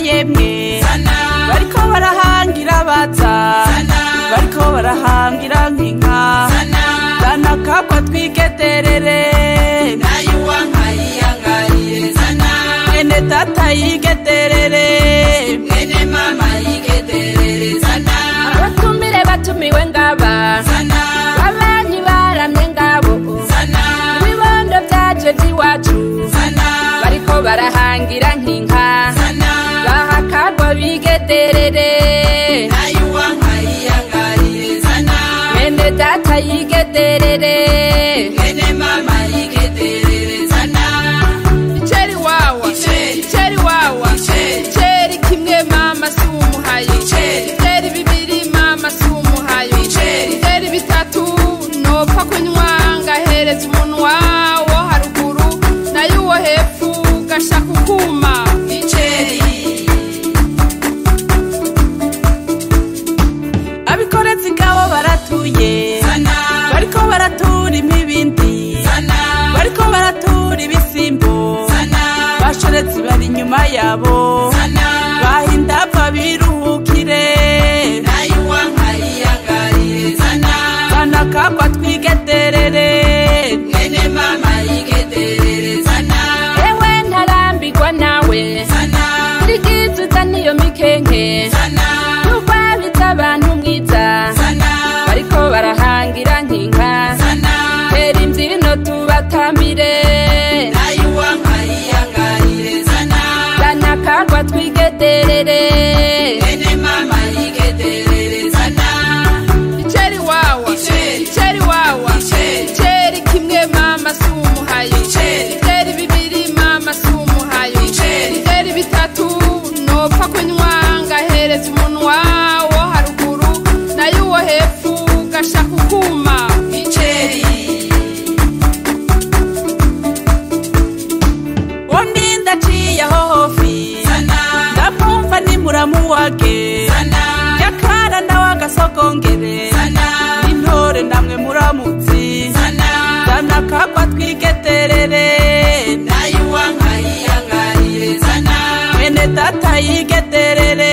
yemwe bariko barahangira baza bariko barahangira nk'inka zana kakwa twigederere mwene data yigederere abatumire batumiwe ngaba babanyi baramye ngabo ibibondo vyaje vy'iwacu bariko barahangira nk'inka bahakagwa bigederere mwene data yigederere iceri wawa iceri wawa iceri kimwe mama si umuhayo iceri bibiri mama si umuhayo iceri bitatu nopfa kunywa ngahereza umunwa wo haruguru nayo uwo hepfu gashaka ukuma abikorezi ngabo baratuye bariko baratura imibindi bariko baratura ibisimbo bashorezi bari inyuma yabo bahindapfa biruhukire zana kakwa twigederere ewe ntarambirwa nawe rigizuza niyo mikenke n'urwabitsa abantu mwiza bariko barahangira nk'inka tera imbyino tubatambire zana kagwa twigederere iceri wawa iceri wawa iceri kimwe mama si umuhayo iceri bibiri mama si umuhayo iceri bitatu nopfa kunywa ngahereza umunwa wo haruguru nayo uwo hepfu gashaka ukuma undi ndaciye aho hofi ndamwumva ni muramu wage yakara nawe agasogongere intore namwe muramutsi zana kakwa twigederere mwene data yigederere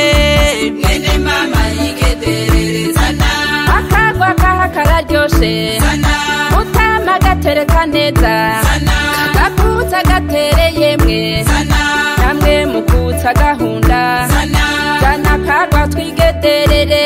akagwa kaha kararyoshe utama gatereka neza gakutsa gatere yemwe namwe mukutsa gahunda zana kagwa twigederere